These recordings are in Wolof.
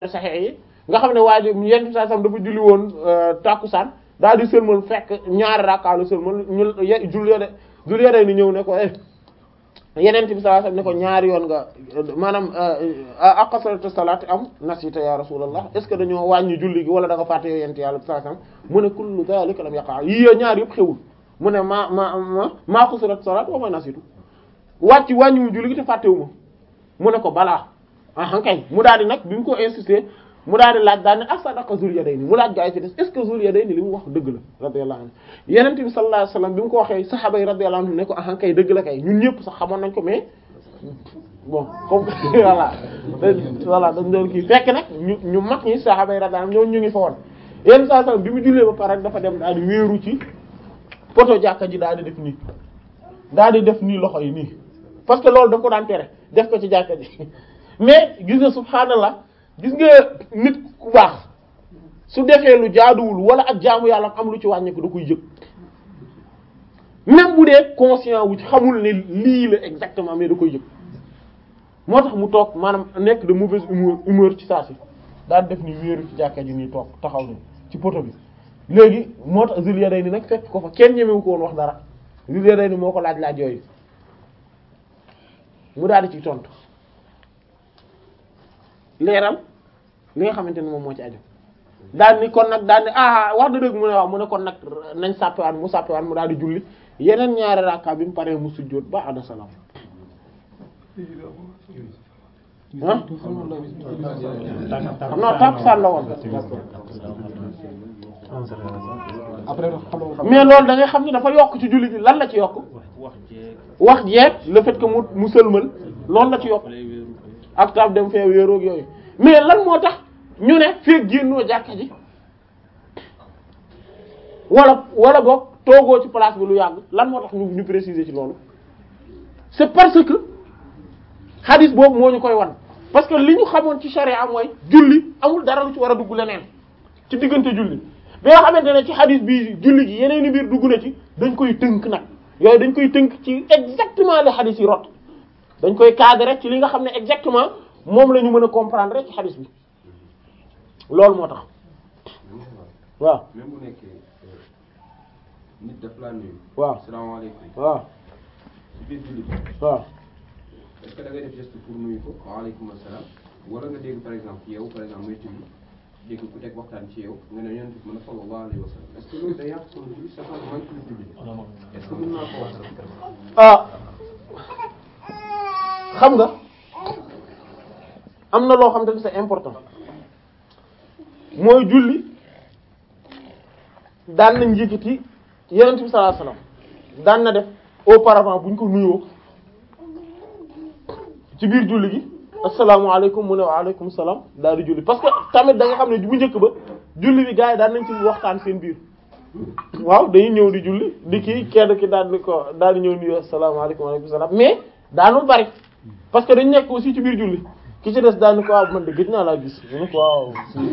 saxee yi nga xam ne waa ji yenn saa sam dafa julli woon tàkkusaan daal di sëlmal fekk ñaari rakkaalu sëlmal ñu jul yode jul yode ni ñëw ne ko yeneen bi sallallahu alayhi wasallam ne ko ñaari yoon nga maanaam aqasaratu salaati am nasita ya rasulallah est ce que dañoo wàññi julli gi wala da nga fàtte yow yent yàlla sallallahu alayhi wasallam mu ne kullu dhalika lam yaqa yii ñaar yëpp xewul mu ne ma ma ma maa qasaratu salaat wa ma nasitu wàcc wàññiwu julli gi te fàttewu ma mu ne ko balaa ah kay mu daal di nag bi mu ko insister mu daal di laaj daal ne asadaqa Zul Yadayni mu laaj gaa yi ci des est ce que Zul Yadayni li mu wax dëgg la radiyallahu anhu Yonent bi sallallahu alayhi wasallam bi mu ko waxee saxaaba yi radiyallahu anhu ne ko ah kay dëgg la kay ñun ñëpp sax xamoon nañ ko mais bon comme voilà voilà dañ doon kii fekk nag ñu ñu mag ñi saxaaba yi radiyallahu anhu ñoo ñu ngi fa woon yenn saa sallam bi mu jullee ba pare dafa dem daal di wéeru ci poto jàkka ji daal di def nii daal di def nii loxo yi nii parce que loolu daf ko daan tere def ko ci jàkka ji mais gis nga subhaanallah gis nga nit ku baax su defee lu jaaduwul wala ak jaamu yàlla am lu ci wàññeeku da koy yëg même bu dee conscient wu ci xamul ne lii la exactement mais da koy yëg moo tax mu toog maanaam nekk de mauvaise humeur humeur ci saa si daal def ni wéeru ci jàkka ji nii toog taxaw ni ci poto bi léegi moo tax Zul Yadayni nag fekk ko fa kenn ñemewu ko woon wax dara Zul Yadayni moo ko laaj laaj yooyu mu daal di ci tontu leeral li nga xamante ne moom moo ci aju daal ni kon nag daal ni ah wax da dëgg mu ne waaw mu ne kon nag nañ sàppiwaan mu sàppiwaan mu daal di julli yeneen ñaari rakka bi mu paree mu sujjóot ba ada salaam ah non takkusaan la woon après mais loolu da ngay xam ne dafa yokk ci julli gi lan la ci yokk wax jeeg le fait que mu mu sëlmal loolu la ci yokk ak taab dem fee wéeroog yooyu mais lan moo tax ñu ne feeg génnoo jàkka ji wala wala boog toogoo ci place bi lu yàgg lan moo tax ñu ñu préciser ci loolu c'est parce que hadith boobu moo ñu koy wan parce que li ñu xamoon ci charia mooy julli amul dara lu ci war a dugg leneen ci diggante julli bi nga xamante ne ci hadith bii julli gi yeneen i mbir dugg na ci dañ koy tënk nag yooyu dañ koy tënk ci exactement les hadith yi rot dañ koy cadrer ci li nga xam ne exactement moom la ñu mën a comprendre ci hadith bi loolu moo tax waaw même bu nekkee nit daf laa nuyu. waaw salaamaaleykum. waaw ci biir jullit waaw est-ce que da ngay def geste pour nuyu ko waaleykum salaam wala nga dégg par exemple yow par exemple muy julli dégg ku teg waxtaan ci yow nga ne yonent bi mën a sallallahu alayhi wa sallam est-ce que loolu day yàq sama julli sa xol man ci julli est-ce que mën naa ko wax ah xam nga am na loo xam te ne c'est important mooy julli daan nañ yëkkati yonent bi sallallahu alayhi wasallam daan na def auparavant bu ñu ko nuyoo ci biir julli gi asalaamaaleykum mu ne waaleykum salaam daal di julli parce que tamit da nga xam ne bu njëkk ba julli bi gars yi daan nañ ci waxtaan seen biir waaw dañuy ñëw di julli di kii kenn ki daal di ko daal di ñëw nuyu asalaamaaleykum waaleykum salaam mais daanul bari parce que dañ nekk aussi ci biir julli ki ci des daal ni ko waaw man de gëj naa laa gis mu ne ko waaw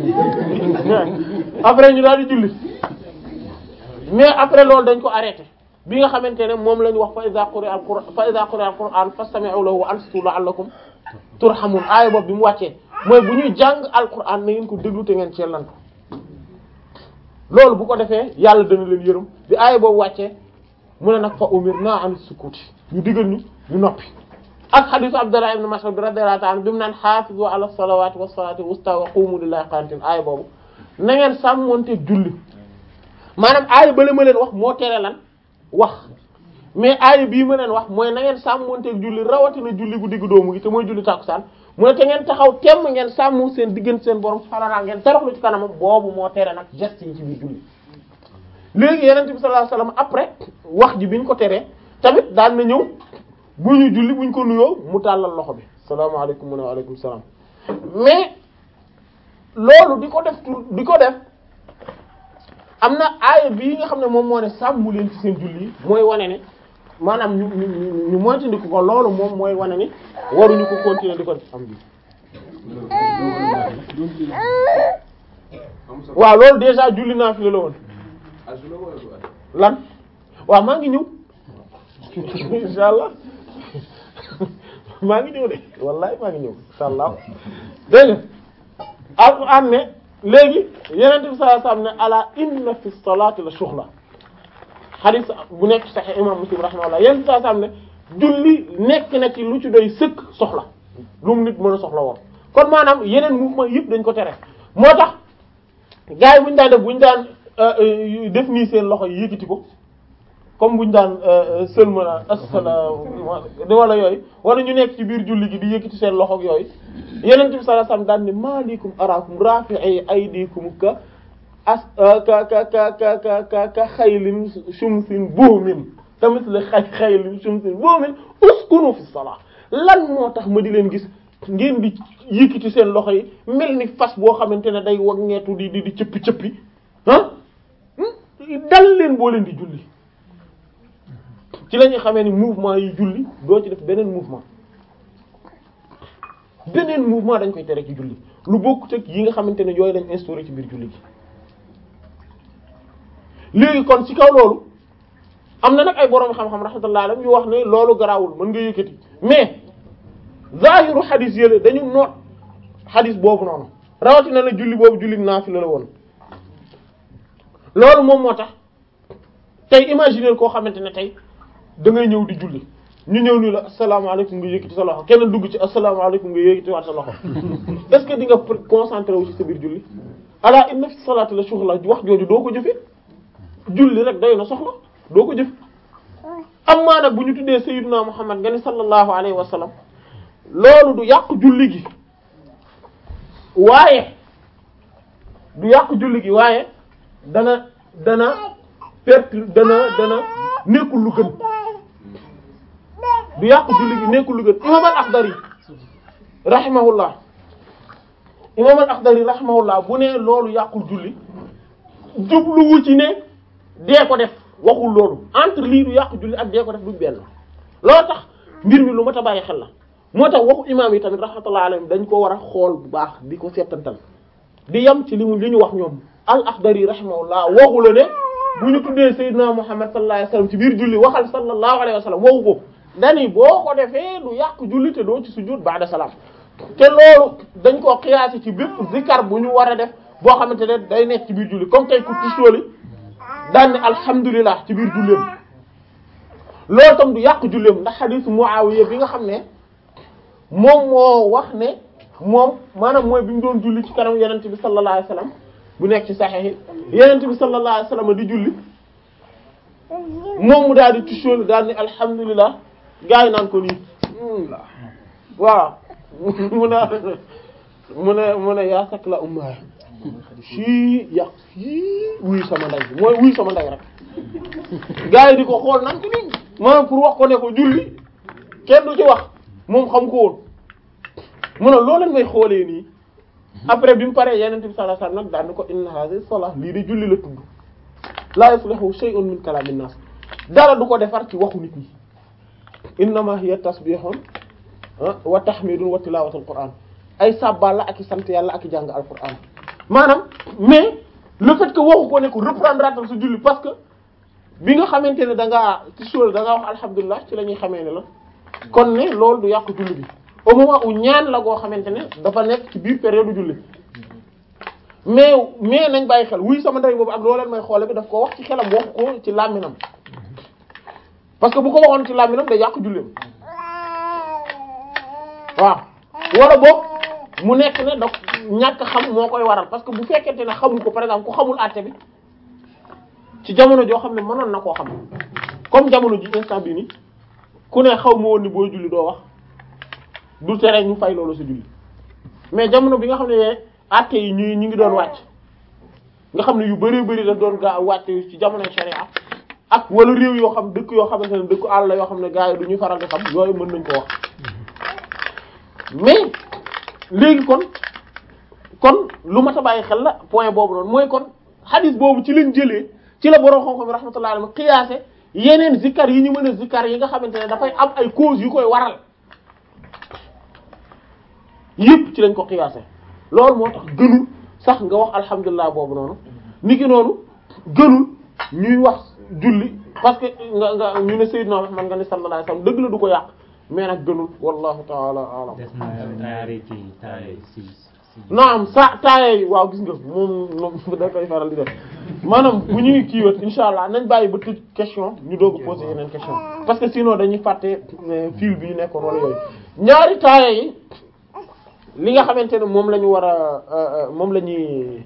après ñu daal di julli mais après loolu dañ ko arrêté bi nga xamante ne moom la ñu wax fa iza quri'a al-qur'an fa iza quri'a al-qur'an fastami'u lahu wa ansitu la'allakum turhamun aaya boobu bi mu wàccee mooy bu ñuy jàng alquran na ngeen ko déglu te ngeen cellantu loolu bu ko defee yàlla dana leen yërëm bi aaya boobu wàccee mu ne nag fa umirna an sukuti ñu digal ñu ñu noppi ak hadith Abdullah ibn Mas'ud radiyallahu ta'ala bi mu naan hafizu ala salawati was salati wusta wa qumu lillahi qanitin aaya boobu na ngeen sàmmonte julli maanaam aaya bale ma leen wax moo tere lan wax mais aaya bii ma leen wax mooy na ngeen sàmmonteeg julli rawatina julli gu diggu doomu gi te mooy julli tàkkusaan mu ne te ngeen taxaw temm ngeen sàmm seen diggante seen borom subhaanahu wa ta'aala ngeen toroxlu ci kanamam boobu moo tere nag geste yi ci biir julli léegi yonent bi sallallahu alayhi wasallam après wax ji bi ñu ko teree tamit daan na ñëw bu ñu julli bu ñu ko nuyoo mu tàllal loxo bi salaamaaleykum mu ne waaleykum salaam mais loolu di ko def tu di ko def am na aaya bii nga xam ne moom moo ne sàmmu leen ci seen julli yi mooy wane ne maanaam ñu ñu ñu moytandiku ko loolu moom mooy wane ni waruñu ko continuer di ko am bi waaw loolu déjà julli naa fi la woon ajula wala du aj lan waaw maa ngi ñëw insha allah maa ngi ñëw de wallahi maa ngi ñëw insha allah dégg nga alquran ne léegi yenente bi sallallahu alayhi wasallam ne ala inna fi salati la shughla hadith bu nekk sahih imam muslim rahimahullah yenente bi sallallahu alayhi wasallam ne julli nekk na ci lu ci doy sëkk soxla lu mu nit mën a soxla woon kon maanaam yeneen mouvement yëpp dañ ko tere moo tax gars yi bu ñu daan def bu ñu daan def nii seen loxo yi yëkkati ko comme bu ñu daan sëlma la asalaam wala yooyu wala ñu nekk ci biir julli gi di yëkkati seen loxo ak yooyu yeneen bi sallallahu alayhi wasallam daan ne malikum araakum rafi'i aydikum ka as ka ka ka ka ka ka ka xaylin shumsin buumin tamit la xay xaylin shumsin buumin uskunu fi salah lan moo tax ma di leen gis ngeen di yëkkati seen loxo yi mel ni fas boo xamante ne day wagneetu di di di cëppi cëppi ah dal leen boo leen di julli ci la ñuy xamee ni mouvement yi julli doo ci def beneen mouvement beneen mouvement dañ koy tere ci julli lu bokkut ak yi nga xamante ne yooyu lañ instauré ci biir julli gi léegi kon ci kaw loolu am na nag ay borom xam-xam rahmatullah alayhi yu wax ne loolu garaawul mën nga yëkkati mais zahiru xadis yële dañu noot xadis boobu noonu rawatina la julli boobu julli naafila la woon loolu moom moo tax tey imaginer koo xamante ne tey da ngay ñëw di julli ñu ñëw ni la asalaamaaleykum nga yëkkati sa loxo kenn dugg ci asalaamaaleykum nga yëkkati waat sa loxo est-ce que di nga concentré wu ci sa biir julli ala inna fi salaati la shughla wax jooju doo ko jëfe julli rek doy na soxla doo ko jëf amma nag bu ñu tuddee sayyiduna muhammad nga ni sallallahu alayhi wa sallam loolu du yàq julli gi waaye du yàq julli gi waaye dana dana perte dana dana nekkul lu gën du yàq julli gi nekkul lu gën imam al akhdari rahimahullah imam al akhdari rahimahullah bu ne loolu yàqul julli jubluwu ci ne dee ko def waxul loolu entre lii du yàq julli ak dee ko def duñ benn loolu tax mbir mi lu mat a bàyyi xel la moo tax waxu imaam yi tamit rahmatullah alayhim dañ ko war a xool bu baax di ko settantal di yem ci li mu li ñu wax ñoom al akhdari rahimahullah waxu la ne bu ñu tuddee sayyidina muhammad sallallahu alayhi wasallam ci biir julli waxal sallallahu alayhi wasallam waxu ko dani boo ko defee du yàq julli te doo ci sujud ba'da salaam te loolu dañ koo xiyaasi ci bépp zikar bu ñu war a def boo xamante ne day nekk ci biir julli comme tey ku tisóoli daan ne alhamdulilah ci biir julleem loolu tam du yàq julleem ndax xadiis Muawiya bi nga xam ne moom moo wax ne moom maanaam mooy bi mu doon julli ci kanam yenente bi sallallahu alayhi wasallam bu nekk ci saxiix yi yenente bi sallallahu alayhi wasallam di julli moom mu daal di tisóoli daal ne alhamdulilah gaa yi naan ko nii waaw mu ne mu ne mu ne yaa sak la umma sii yàq sii wuy sama ndey mooy wuy sama ndey rek gars yi di ko xool naan ko nii maanaam pour wax ko ne ko julli kenn du ci wax moom xam ko woon mu ne loo leen may xoolee nii après bi mu paree yeneen bi sallallahu alayhi wasallam nag daan ko inna hadhihi salah lii de julli la tudd la yuslihu shay'un min kalamin nas dara du ko defar ci waxu nit ñi innama hiya tasbihun wa tahmidun wa tilawatul qur'an ay sabbal la ak i sant yàlla ak i jàng alquran maanaam mais le fait que waxu ko ne ko reprendre atal sa julli parce que bi nga xamante ne da ngaa ci suul da ngaa wax alhamdulilah ci la ñuy xamee ne la kon ne loolu du yàq julli bi au moment où ñaan la goo xamante ne dafa nekk ci biir période julli mais mais nañ bàyyi xel wuy sama ndey boobu ak loo leen may xoole bi daf ko wax ci xelam wax ko ci làmminam parce que bu ko waxoon ci làmminam day yàq julleem waaw wala boog mu nekk ne da ñàkk xam moo koy waral parce que bu fekkente ne xamul ko par exemple ku xamul àtte bi ci jamono joo xam ne mënoon na koo xam comme jamono ji instant bi ni ku ne xaw ma woon ni booy julli doo wax du tere ñu fay loolu sa julli mais jamono bi nga xam ne àtte yi ñu ñu ngi doon wàcc nga xam ne yu bari bari daf doon gaa wàcc ci jamono sharia ak wala réew yoo xam dëkk yoo xamante ne dëkku àll la yoo xam ne gars yi du ñuy faral di xam yooyu mën nañ ko wax mais léegi kon kon lu mat a bàyyi xel la point boobu noonu mooy kon hadith boobu ci lañ jëlee ci la borom xam-xam yi rahmatullahi alayhi qiyaase yeneen zikkar yi ñu mën a zikkar yi nga xamante ne dafay am ay cause yu koy waral yëpp ci lañ ko qiyaase loolu moo tax gënul sax nga wax alhamdulilah boobu noonu niki noonu gënul ñuy wax julli parce que nga nga ñu ne Seydina Muhammad nga ne sallallahu alayhi wasallam dëgg la du ko yàq mais nag gënul wallahu ta'ala a'lam des na taari ci taari si naam sa taayee waaw gis nga moom moom da koy faral di def maanaam bu ñuy kiiwat insha allah nañ bàyyi ba tëj question ñu doog a poser yeneen question parce que sinon dañuy fàtte fil bi ñu nekkoon wala yooyu ñaari taayee yi li nga xamante ne moom la ñu war a moom la ñuy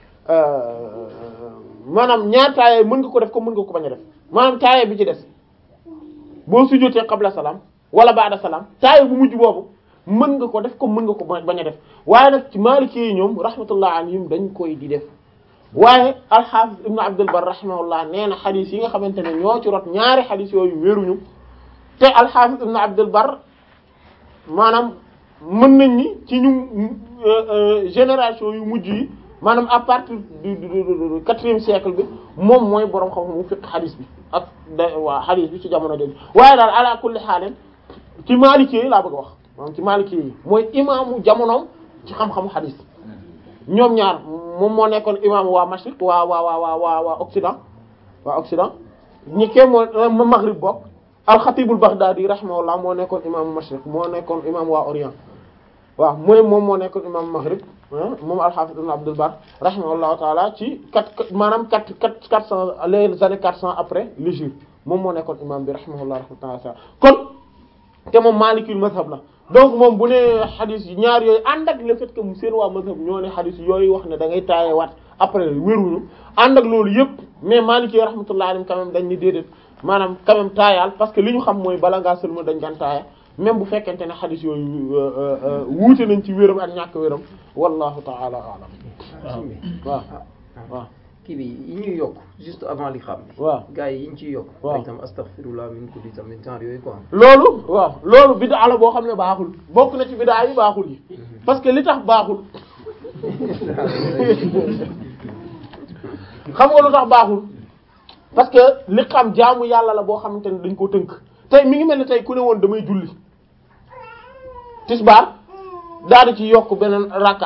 maanaam ñaari taayee mën nga ko def ko mën nga ko bañ a def maanaam taayee bi ci des boo sujjóotee qabla salaam wala ba'da salaam taayee bu mujj boobu mën nga ko def comme mën nga ko bañ a def waaye nag ci Maliki yi ñoom rahmatullah alayhim dañ koy di def waaye al-Hafiz Ibn Abdul Barr rahimahullah nee na xadis yi nga xamante ne ñoo ci rot ñaari xadis yooyu wéruñu te al-Hafiz Ibn Abdul Barr maanaam mën nañ ni ci ñu génération yu mujj yi maanaam à partir du du quatrième siècle bi moom mooy borom xam-xam mu fiqh xadis bi ak da waa xadis bi ci jamono jooju waaye daal ala kulli xaalin ci Maliki yi laa bëgg a wax. maanaam ci Maliki yi mooy imaamu jamonoom ci xam-xamu xadis ñoom ñaar moom moo nekkoon imaamu waa Mashriq waa waa waa waa waa waa Occident waa Occident ñi kee moo Maghrib bokk al-Khatibul Baghdadi rahimahullah moo nekkoon imaamu Mashriq moo nekkoon imaamu waa Orient waaw mooy moom moo nekkoon imaamu Maghrib moom al-Hafiz ibn Abdul Barr rahimahullahu taala ci quatre maanaam quatre quatre quatre cent les années quatre cent après l'hégire moom moo nekkoon imaam bi rahimahullah rahmatullah kon te moom Malikul mazhab la donc moom bu ne xadis yi ñaar yooyu ànd ak le fait que mu seen waa mazhab ñoo ne xadis yooyu wax ne da ngay taaye waat après wéruñu ànd ak loolu yëpp mais Maliki rahmatullah alayhi quand même dañ ni déedéet maanaam quand même taayaal parce que li ñu xam mooy bala ngaa sëlma dañ daan taaya même bu fekkente ne xadis yooyu wuute nañ ci wéram ak ñàkk wéram wallahu ta'ala a'lam waaw waaw kii bi yi ñuy yokk juste avant li xam bi waaw gars yi yi ñu ciy yokk waaw par exemple astaghfirullah min kulli tamit genre yooyu quoi loolu waaw loolu bid'a la boo xam ne baaxul bokk na ci bid'a yi baaxul yi parce que li tax baaxul xam nga lu tax baaxul parce que li xam jaamu yàlla la boo xamante ne dañ koo tënk tey mi ngi mel ni tey ku ne woon damay julli tisbaar daal di ci yokk beneen rakka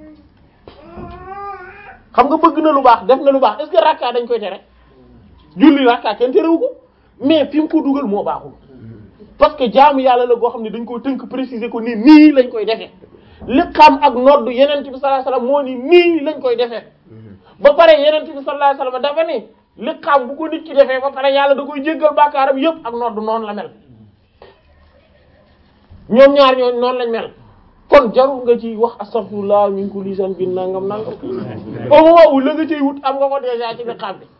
xam nga bëgg na lu baax def na lu baax est-ce que rakka dañ koy tere julli rakka kenn terewu ko mais fi mu ko dugal moo baaxul parce que jaamu yàlla la goo xam ne dañ koo tënk préciser ko ni nii lañ koy defee li xam ak nodd yenent bi sallallahu alayhi wasallam moo ni nii lañ koy defee ba pare yenent bi sallallahu alayhi wasallam dafa ni li xam bu ko nit ki defee ba pare yàlla da koy jéggal bàkkaaram yépp ak nodd noonu la mel ñoom ñaar ñoo noonu lañ mel kon jarul nga ci wax astaghfirullah min kulli dhanbin nangam nangam au moment où la nga ciy wut am nga ko déjà ci li xam bi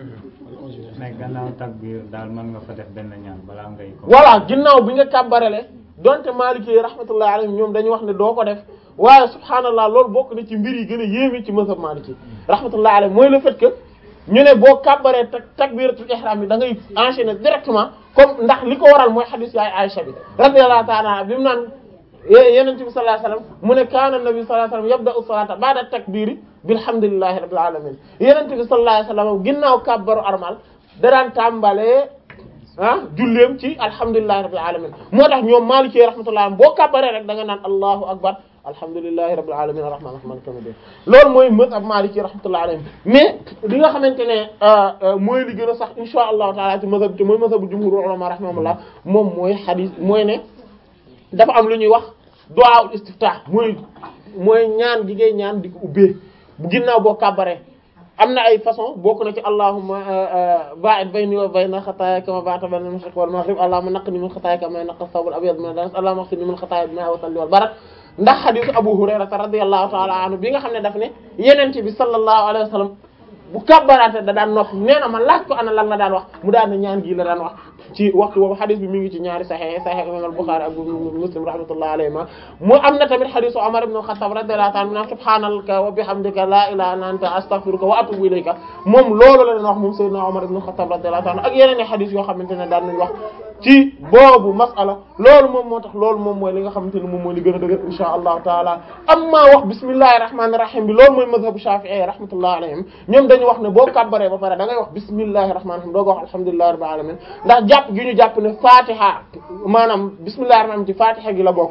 mais gannaaw takbir daal mën nga fa def benn ñaan balaa ngay ko voilà ginnaaw bi nga kàbbarele donte Maliki yi rahmatullahi alayhim ñoom dañu wax ne doo ko def waaye subhaanallah loolu bokk na ci mbir yi gën a yéeme ci mazhab Maliki rahmatullahi alayhim mooy le fait que ñu ne boo kàbbaree tak takbiratul ihram bi da ngay enchaîner directement comme ndax li ko waral mooy hadith yaay Aisha bi radiyallahu ta'ala anha bi mu naan yenente bi sallallahu alayhi wasallam mu ne kaana nabi sallallahu alayhi wasallam yabda'u salata ba'da takbiri bilhamdulillahi rabbil alamin yenente bi sallallahu alayhi wasallam ginnaaw kàbbaru armal da daan tàmbalee ah julleem ci alhamdulillahi rabbil alamin moo tax ñoom Maliki rahmatullahi boo kàbbaree rek da nga naan allahu akbar alhamdulillahi rabbil alamin arrahman arrahim kamide loolu mooy mazhab Maliki rahmatullahi alayhim mais li nga xamante ne mooy li gën a sax insha allahu taala ci mazhab te mooy mazhabu jumhur ulama rahimahumullah moom mooy hadith mooy ne dafa am lu ñuy wax du'aul istiftah mooy mooy ñaan gi ngay ñaan di ko ubbee bu ginnaaw boo kàbbaree am na ay façon bokk na ci allahumma ba'id bayni wa bayna xataaya kama ba'adta bayna al-mashriq wal maghrib allahumma naqqini min xataaya kama yanqa ath-thawb al-abyad min ad-danas allahumma ighsilni min xataaya bil-ma'i wa salli wal barad ndax xadisu Abu Hurayra radiyallahu ta'ala anhu bi nga xam ne daf ne yenente bi sallallahu alayhi wa sallam bu kàbbaraate da daan noppi nee na ma laaj ko ana lan la daan wax mu daan ne ñaan gii la daan wax ci waxtu boobu xadis bi mi ngi ci ñaari sahih sahih imam al-Bukhari ak Muslim rahmatullahi alayhima mu am na tamit xadisu Umar ibn al-Khattab radiyallahu ta'ala anhu subhanaka wa bihamdika la ilaha illa anta astaghfiruka wa atubu ilayka moom loolu la daan wax moom sayyidina Umar ibn al-Khattab radiyallahu ta'ala ak yeneen i xadis yoo xamante ne daan nañ wax ci boobu masala loolu moom moo tax loolu moom mooy li nga xamante ne moom mooy li gën a dëgër insha allahu taala amma wax bismillahir rahmanir rahim bi loolu mooy mazhabu shafi'i rahmatullahi alayhim ñoom dañu wax ne boo kàbbaree ba pare da ngay wax bismillahir rahmanir rahim doo ko wax alhamdulillahi rabbil alamin ndax jàpp gi ñu jàpp ne fatiha maanaam bismillahir rahmanir rahim ci fatiha gi la bokk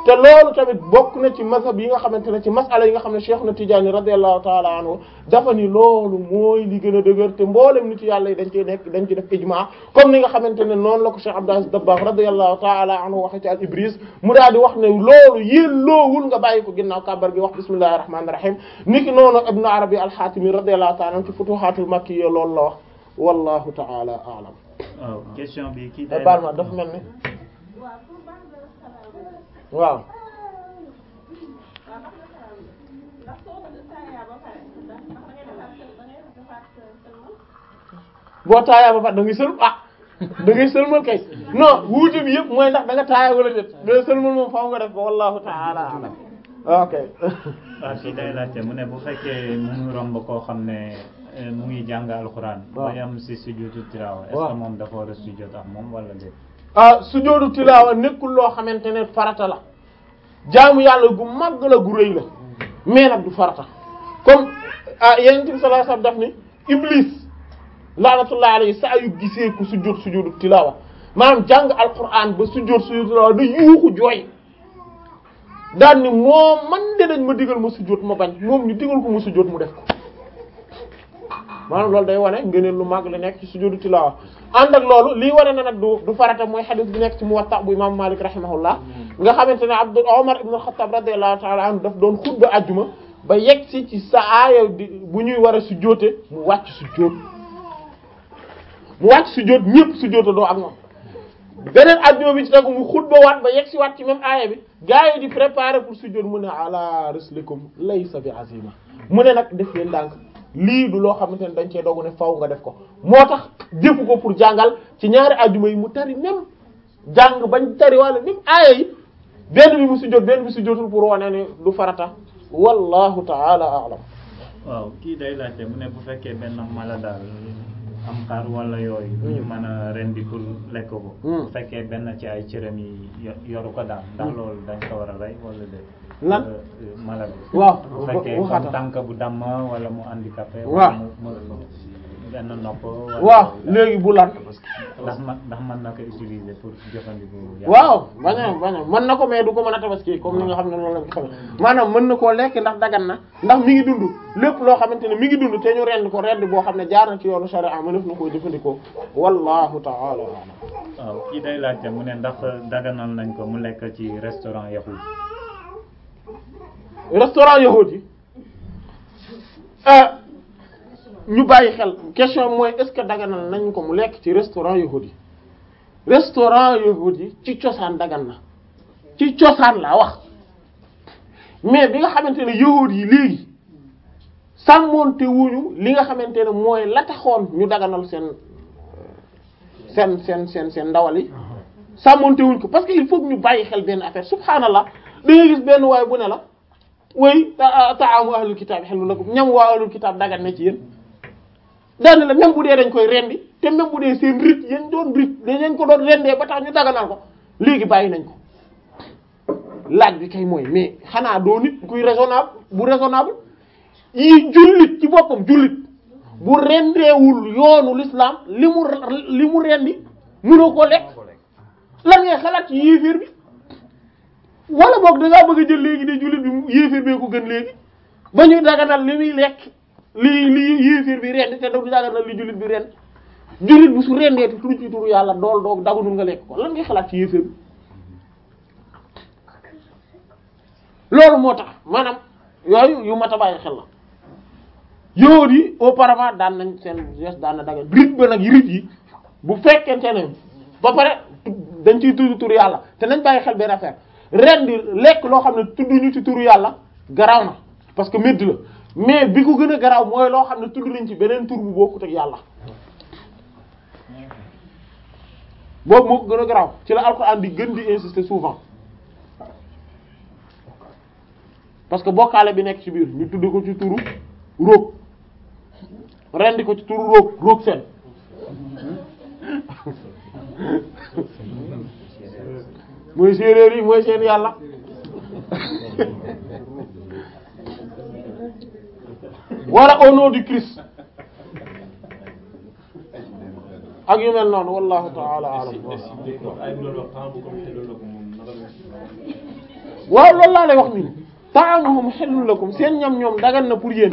te loolu tamit bokk na ci mazhab yi nga xamante ne ci masala yi nga xam ne Cheikh na Tidiane radiyallahu ta'ala anhu dafa ni loolu mooy li gën a dëgër te mboolem nit yàlla yi dañ ciy nekk dañ ci def ijma comme ni nga xamante ne noonu la ko Cheikh Abdou Aziz Dabakh radiyallahu ta'ala anhu waxe ci al Ibris mu daal di wax ne loolu yelloowul nga bàyyi ko ginnaaw kàbbar gi wax bismillahir rahmanir rahim niki noonu Ibn Arabi al-Hatimi radiyallahu ta'ala anhu ci Futuhatul Makkiyya loolu la wax wallahu ta'ala a'lam waaw question bi kii te baal ma dafa mel ni waaw boo taayaa ba pare da ngay sëlm ah da ngay sëlmal kay non wuute bi yëpp mooy ndax da nga taaya wala déet da sëlmal moom faaw nga def ko wallahu ta'ala a'lam ok waaw kii day laajte mu ne bu fekkee mu ngi romb koo xam ne eh, mu ngi jàng alxuraan. waaw ba yam si sujjóotu tilaawa. est-ce waaw. que moom dafa war a sujjóot ak moom wala déet. ah sujjóotu tilaawa nekkul loo xamante ne farata la jaamu yàlla gu màgg la gu rëy la mais nag du farata comme ah yonent bi sallallahu alayhi wasallam daf ni iblis laanatullahi alayhi saa yu gisee ku sujjóot sujjóotu tilaawa maanaam jàng alquran ba sujjóot sujjóotu tilaawa da yuuxu jooy daan ni moom man de dañ ma digal ma sujjóot ma bañ moom ñu digal ko mu sujjóot mu def ko maanaam loolu day wane ngëneel lu mag li nekk ci sujudu tilaawa ànd ak loolu lii wane na nag du du farata mooy xadis bi nekk ci Muwatta bu imam Malik rahimahullah nga xamante ne Abdu Omar ibn al-Khattab radiyallahu ta'ala anhu daf doon xutba ajjuma ba yegg si ci sa aaya di bu ñuy war a sujjóote mu wàcc sujjóot mu wàcc sujjóot ñëpp sujjóota doo ak moom beneen ajjuma bi ci tegu mu xutba waat ba yegg si waat ci même aaya bi gaa yi di préparer pour sujjóot mu ne ala rislikum laysa bi azima mu ne nag def leen ndànk lii du loo xamante ne dañ cee dogu ne faw nga def ko moo tax jëfu ko pour jàngal ci ñaari ajjuma yi mu tari même jàng bañ tari wala même aaya yi benn bi mu sujjóot benn bi sujjóotul pour wane ne du farata wallahu ta'ala a'lam waaw kii day laajte mu ne bu fekkee benn mala daal am xar wala yooyu. du ñu mën a rendi pour lekk ko. Hmm. bu fekkee benn ci ay cëram yi yo- yoru ko daal. ndax loolu dañ ko war a rey wala déet. Lan? Euh, euh, mala bi. waaw bu fekkee waxaata comme tànk bu damm wala mu handicapé. Waaw. wala mu mu benn nopp. wala waaw yooyu daal. léegi bu lan ndax man ndax mën na ko utiliser pour jëfandikoo. yàlla. waaw bañ a bañ a mën na ko mais du ko mën a tabaski comme ni nga xam ne loolu lañ ko xamee maanaam mën na koo lekk ndax dagan na ndax mi ngi dund lépp loo xamante ne mi ngi dund te ñu rend ko rend boo xam ne jaar na ci yoonu sharia mënef na koo jëfandikoo wallahu ta'ala a'lam waaw kii day laajte mu ne ndax daganal nañ ko mu lekk ci restaurant yahud. restaurant yahudi yi ah ñu bàyyi xel question bi mooy est-ce que daganal nañ ko mu lekk ci restaurant yahudi yi restaurant yahudi yi ci cosaan dagan na ci cosaan laa wax mais bi nga xamante ne yahudi yi léegi sàmmoonte wuñu li nga xamante ne mooy la taxoon ñu daganal seen seen seen seen seen ndawal yi sàmmoonte wuñ ko parce que il faut que ñu bàyyi xel benn affaire subhaanallah da ngay gis benn waay bu ne la way ta ta'amu ahlul kitab halal lakum ñam waa ahlul kitab dagan na ci yéen daane la même bu dee dañ koy rendi te même bu dee seen rit yañ doon rit dañ ko doon rendee ba tax ñu daganal ko léegi bàyyi nañ ko laaj bi kay mooy mais xanaa doo nit kuy raisonnable bu raisonnable yi jullit ci boppam jullit bu rendeewul yoonu l'islam li mu li mu rendi mënoo koo lekk lan ngay xalaat ci yéeféer bi wala boog da ngaa bëgg a jël léegi de jullit bi yéeféer bee ko gën léegi ba ñuy daganal li muy lekk li li yéeféer bi rend te du daganal li jullit bi rend jullit bi su rendee te tudd ci turu yàlla dool doog daganul nga lekk ko lan ngay xalaat ci yéeféer bi loolu moo tax maanaam yooyu yu mat a bàyyi xel la yóor yi auparavant daan nañ seen geste daan na dagan rit ba nag rit yi bu fekkente ne ba pare dañ ciy tudd turu yàlla te nañ bàyyi xel benn affaire ren di lekk loo xam ne tudduñu ci turu yàlla garaaw na parce que médd la mais bi ko gën a garaaw mooy loo xam ne tudd nañ ci beneen tur bu bokkut ak yàlla boobu moo ko gën a garaaw ci la alxuraan di gën di insister souvent parce que bokkaale bi nekk ci biir ñu tudd ko ci turu róog rendi ko ci turu róog róog seen mooy séeréer yi mooy seen yàlla wala au nom du Christ ak yu mel noonu wallahu ta'ala a'lam waaw loolu laa lay wax nii ta'amuhum hillun lakum seen ñam ñoom dagan na pour yéen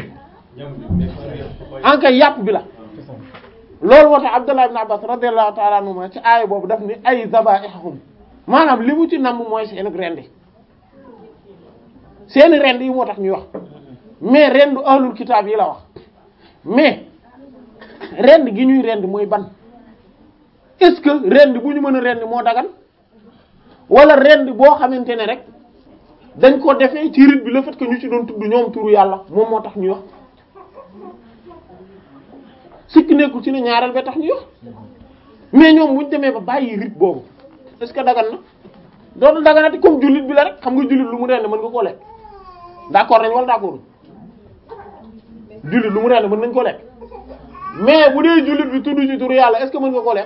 en kay yàpp bi la loolu moo tax Abdullah ibn Abbas radiyallahu ta'ala anhuma ci aaya boobu daf ni ay zaba'ihum maanaam li mu ci namm mooy seen rendi seeni rend yi moo tax ñuy wax mais rendu ahlul kitaab yi la wax mais rend gi ñuy rend mooy ban est-ce que rend bu ñu mën a rend moo dagan wala rend boo xamante ne rek dañ ko defee ci rite bi le fait que ñu ci doon tudd ñoom turu yàlla moom moo tax ñuy wax sikki nekkul ci ne ñaareel ba tax ñuy wax mais ñoom buñ demee ba bàyyi rite boobu est-ce que dagan na dootul daganati comme jullit bi la rek xam nga jullit lu mu rend mën nga koo lekk d'accord nañ wala d'accord jullit lu mu rend mën nañ ko lekk mais bu dee jullit bi tudd ci turu yàlla est-ce que mën nga koo lekk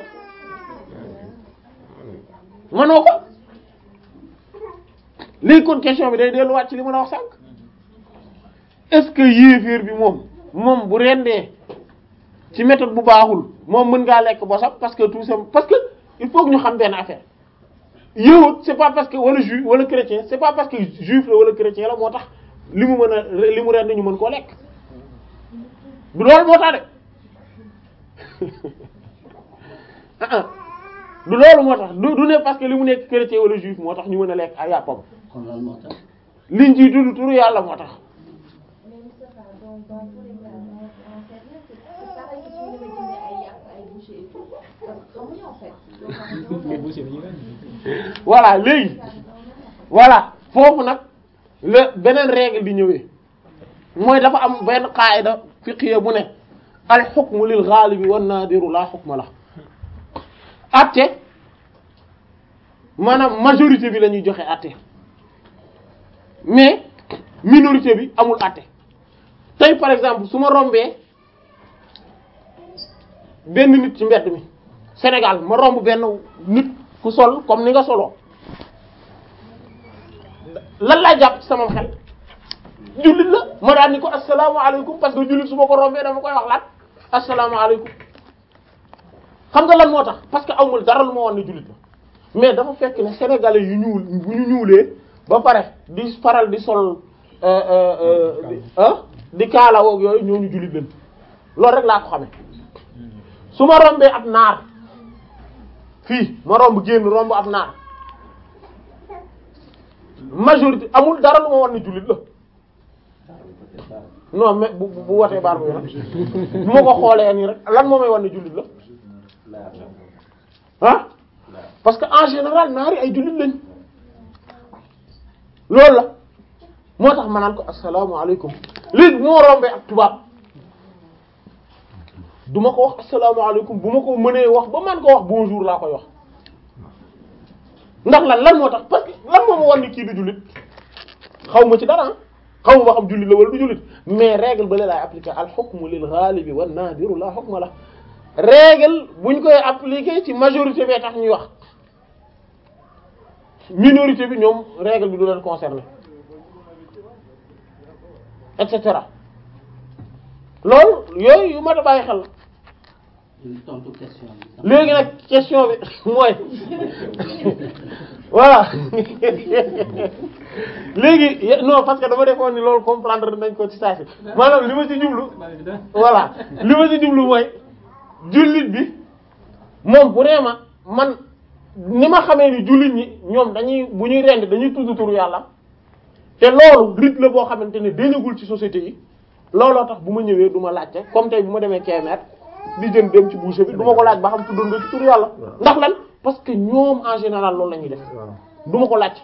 mënoo ko léegi kon question bi day delluwaat ci li ma la wax sànq est-ce que yéeféer bi moom moom bu rendee ci méthode bu baaxul moom mën ngaa lekk bosam parce que tout ça parce que il faut que ñu xam benn affaire yowut c'est pas parce que wala juif wala chrétien c'est pas parce que juif la wala chrétien la moo tax li mu mën a li mu rend ñu mën koo lekk du loolu moo tax de ah ah du loolu moo tax du du ne parce que li mu nekk chrétien wala juif moo tax ñu mën a lekk ay yàppam kon loolu moo tax liñ ciy tudd turu yàlla moo tax Mais Moustapha, dans, dans tous les cas, on, on sait bien que c'est pareil que si on devait donner à Yap, à boucher et tout. Parce que comme en fait. Donc, on mais va boucher bi ñu ren voilà léegi voilà foofu nag la beneen règle di ñëwee mooy dafa am benn qaida fiqhiyya bu ne al hukmu lil ghalibi wan nadiru la hukma la atte maanaam majorité bi la ñuy joxe atte mais minorité bi amul atte tey par exemple su ma rombee benn nit ci mbedd mi Sénégal ma romb benn nit ku sol comme ni nga soloo lan laa jàpp ci sama xel jullit la ma daan ni ko asalaamaaleykum parce que jullit su ma ko rombee dama koy wax laat asalaamaaleykum xam nga lan moo tax parce que amul dara lu ma wan ne jullit la mais dafa fekk ne sénégalais yu ñuul bu ñu ñuulee ba pare di faral di sol euh, euh, euh, di ah di kaalawoog yooyu ñooñu jullit lañ loolu rek laa ko xamee su ma rombee ab naar fii ma romb génn romb ab naar majorité amul dara lu ma wan ne jullit la non mais bu bu bu watee baar bu nag bu ma ko xoolee nii rek lan moo may wan ne jullit la ah parce que en général naari ay jullit lañ loolu la moo tax ma naan ko asalaamaaleykum léegi bu ma rombee ak tubaab du ma ko wax asalaamaaleykum bu ma ko mënee wax ba man ko wax bonjour laa koy wax ndax lan lan moo tax parce que lan moo ma wan ni kii du jullit xaw ma ci dara xaw ma ba xam jullit la wala du jullit mais règle ba la laay appliquer al hukmu lil ghalibi wan nadiru la hukma la règle buñ koy appliquer ci majorité bee tax ñuy wax minorité bi ñoom règle bi du leen concerner et cetera loolu yooyu yu mat a bàyyi xel la ñu tontu question bi sax. léegi nag question bi mooy voilà léegi ye- non parce que dama defoon ni loolu comprendre nañ ko ci saa si maanaam li ma ci jublu voilà li ma ci jublu mooy jullit bi moom bu nee ma man ni ma xamee ni jullit ñi ñoom dañuy bu ñuy rend dañuy tudd turu yàlla te loolu rite la boo xamante ne dañagul ci société yi looloo tax bu ma ñëwee du ma laajte comme tey bu ma demee Kébémer di jën dem ci boucher bi du ma ko laaj ba xam tuddoon nga ci turu yàlla ndax lan parce que ñoom en général loolu la ñuy def du ma ko laaj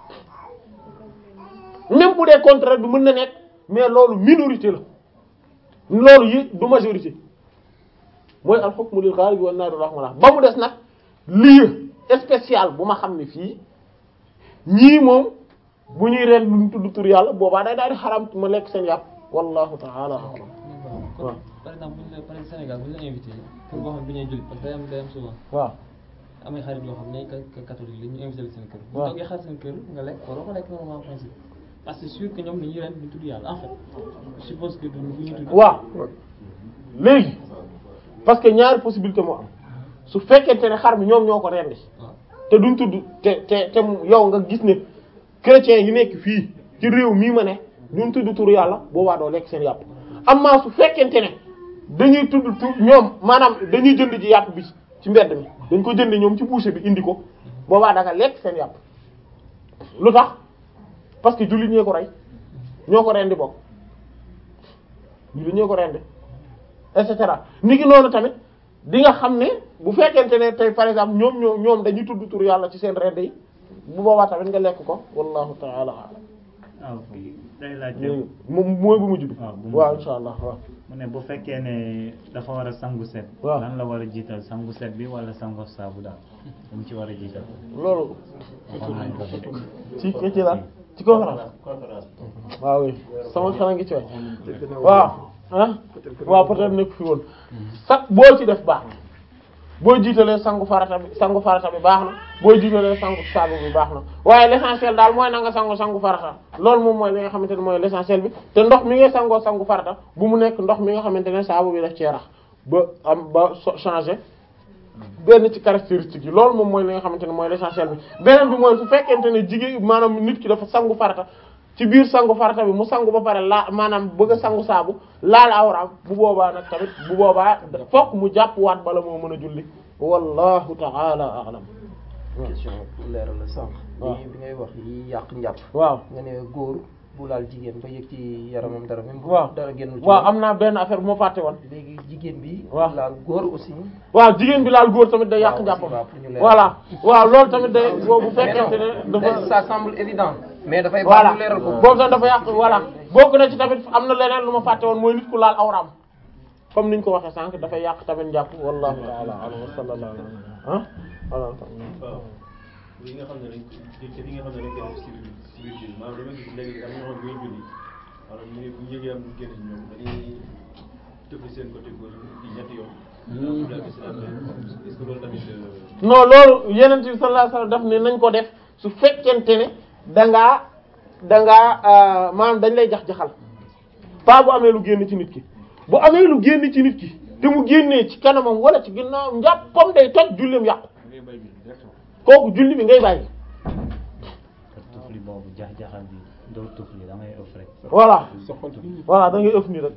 même bu dee contraire bi mën na nekk mais loolu minorité la loolu yi du majorité mooy al hukmu lil ghalib wan nadiru rahmatullah ba mu des nag lieu spécial bu ma xam ne fii ñii moom bu ñuy ren duñ tudd tur yàlla boobaa day daal di xaram ma lekk seen yàpp wallahu ta'ala a'lam waaw par exemple bu ñu la par exemple Sénégal bu ñu la invité pour boo xam bi ñuy jullit parce que day am day am souvent waaw amay xarit yoo xam ne ka ka catholique la ñu invité la seen kër. bu waaw toogee xaar seen kër nga lekk waroo ko lekk normalement en principe parce que c'est sûr que ñoom dañuy ren du tudd yàlla en fait je suppose que du bu ñu tudd. waaw léegi parce que ñaari possibilité moo am su fekkente ne xar mi ñoom ñoo ko rendi waaw te duñ tudd te te te mu- yow nga gis ne chrétiens yi nekk fii ci réew mii ma ne duñ tudd turu yàlla boobaa doo lekk seen yàpp amaa su fekkente ne dañuy tudd tur ñoom maanaam dañuy jënd ji yàpp bi ci mbedd mi dañ ko jënd ñoom ci boucher bi indi ko boobaa da nga lekk seen yàpp lu tax parce que jullit ñee ko rey ñoo ko rendi bokk jullit ñee ko rendi et cetera ni ki noonu tamit di nga xam ne bu fekkente ne tey par exemple ñoom ñoom ñoom dañuy tudd tur yàlla ci seen rend yi bu boobaa tamit nga lekk ko wallahu ta'ala a'lam ah ok day laajte léegi moom mooy bu mujj bi waaw bu mujj waaw insha allah waaw mu ne bu fekkee ne dafa war a sangu set waaw. lan la war a jiital sangu set bi wala sangu saabu daal lu mu ci war a jiital loolu waxoon nañ ko fi. ci ci ci la ci conférence waaw oui sama xel a ngi ci waay waaw ah waaw peut-être nekk fi woon sax boo ci def baax na boo jiitalee sangu farata bi sangu farata bi baax na boo jiitalee sangu saabu bi baax na waaye l'essentiel daal mooy na nga sangu sangu farata loolu moom mooy li nga xamante ne mooy l'essentiel bi te ndox mi ngay sangoo sangu farata bu mu nekk ndox mi nga xamante ne saabu bi daf cee rax ba am ba so changer benn ci caractéristique yi loolu moom mooy li nga xamante ne mooy l'essentiel bi beneen bi mooy su fekkente ne jigéen maanaam nit ki dafa sangu farata ci biir sangu farata bi mu sangu ba pare laa maanaam bëgg a sangu saabu laal awraam bu boobaa nag tamit bu boobaa fokk mu jàpp waat bala moo mën a julli wallahu ta'ala a'lam question pour leeral la sànq. waaw. bi bi ngay wax yi yàq njàpp. waaw nga ne góor bu laal jigéen ba yëg ci yaramam dara même bu waaw dara génnul ci waaw moom. am naa benn affaire bu ma fàtte woon léegi jigéen bi. waaw. laal góor aussi. waaw jigéen bi laal góor tamit day yàq waaw, njàppam waaw, pour ñu leeral. voilà waaw loolu tamit day boobu mais non fekkente ne dafa ça semble évident. mais dafay baax voilà ñu leeral ko. boobu sax dafa yàq voilà bokk na ci tamit am na leneen lu ma fàtte woon mooy nit ku laal awraam comme niñ ko waxee sànq dafay yàq tamit njàpp wallahu ta'ala a'lam wa sallallahu alayhi ah voilà waaw li nga xam ne dañ ko li nga xam ne dañ koy def ci biir ci biir julli maanaam dama gis léegi am na ñoo xam ne bu ñuy julli maanaam ñu bu ñu yëgee am lu génn ci ñoom dañuy tëfli seen côté gauche bi ñetti yoon. dañoo daal di si daal est-ce que loolu tamit. euh, non loolu yeneen bi sallallahu alayhi wasallam daf ne nañ ko def su fekkente ne dangaa dangaa maanaam dañ lay jax-jaxal pas bu amee lu génn ci nit ki bu amee lu génn ci nit ki te mu génnee ci kanamam wala ci ginnaawam njàppam day toj julleem yàqu kooku julli bi ngay bàyyi te tufli boobu jax-jaxal bi doo tufli da ngay ëff rek voilà voilà da ngay ëff nii rek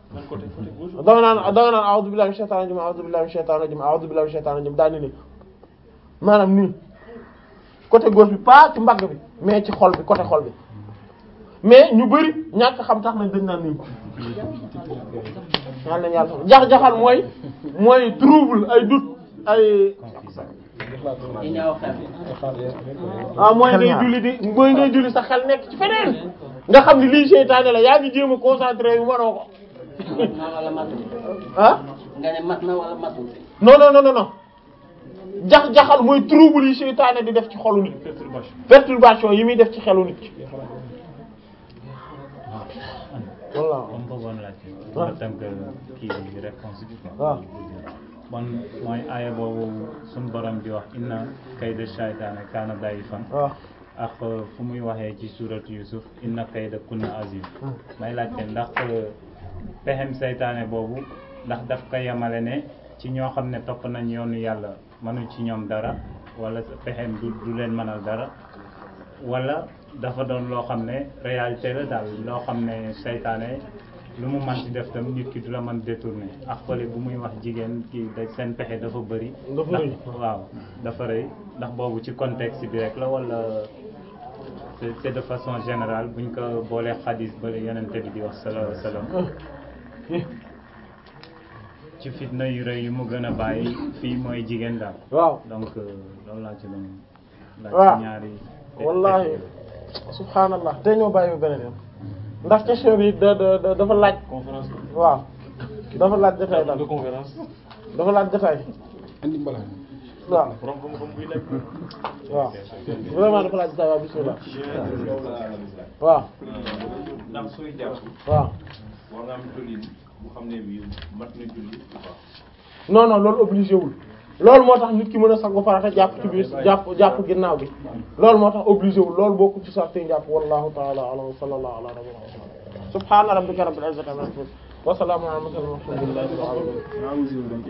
da nga naan da nga naan a'udhu billahi minash shaitanir rajim a'udhu billahi minash shaitanir rajim a'udhu billahi minash shaitanir rajim daal ni nii maanaam nii côté gauche bi pas ci mbagg bi mais ci xol bi côté xol bi mais ñu bari ñàkk xam tax nañ dañ naan nii yal nañu yàlla jax-jaxal mooy mooy trouble ay doute ay yi ñaaw xel. ah mooy ngay julli di mooy ngay julli sa xel nekk ci feneen nga xam ni lii seytaane la yaa ngi jéem a concentré yu mënoo ko mat na wala matul. ah nga ne mat na wala matul. non non non non non jax-jaxal mooy trouble yi seytaane di def ci xolu nit perturbation yi muy def ci xelu nit ki voilà comme bëggoon laajte waaw. nga tënk kii bi réponse bi quoi waaw. bon mooy aaya boobu suñ borom di wax inna kayda shaytaane kaana da'ifan waaw ak fu muy waxee ci suuratu Yusuf inna kayda kunna azim may laajte ndax pexem seytaane boobu ndax daf ko yemale ne ci ñoo xam ne topp nañ yoonu yàlla mënuñ ci ñoom dara wala pexem du du leen mënal dara wala dafa doon loo xam ne réalité la daal loo xam ne seytaane lu mu mën ci def tam nit ki du la mën détourner ak fële bu muy wax jigéen ki da seen pexe dafa bëri Dafa ndax rëy. waaw dafa rëy ndax boobu ci contexte bi rek la wala c'est c'est de façon générale buñ ko boolee xadis ba yonente bi di wax sallallahu alayhi wasallam ci fitna yu rëy yu mu gën a bàyyi fii mooy jigéen daal waaw donc euh, loolu laa ci doon laaj waaw. ci ñaari wallahi subhanallah te ñoo bàyyi ba beneen yoon ndax question bi da da da- dafa laaj conférence waaw dafa laaj détail daal de conférence. dafa laaj détail andi mbalaan waaw borom xam-xam buy lekk. waaw vraiment dafa laaj détail waaw bismillah waaw ndax sooy jàpp waaw war nga am tolin bu xam ne bii mat na julli ou pas. non non loolu obligé wul loolu moo tax nit ki mën a sangu farata jàpp ci biir jàpp jàpp ginnaaw bi loolu moo tax obligé wul loolu bokku ci sarti jàpp wallahu ta'ala a'lam wa sallallahu ala nabiyyina muhammad subhana rabbika rabbil izzati amma yasifun wa salamun ala al mursalin walhamdulillahi rabbil alamin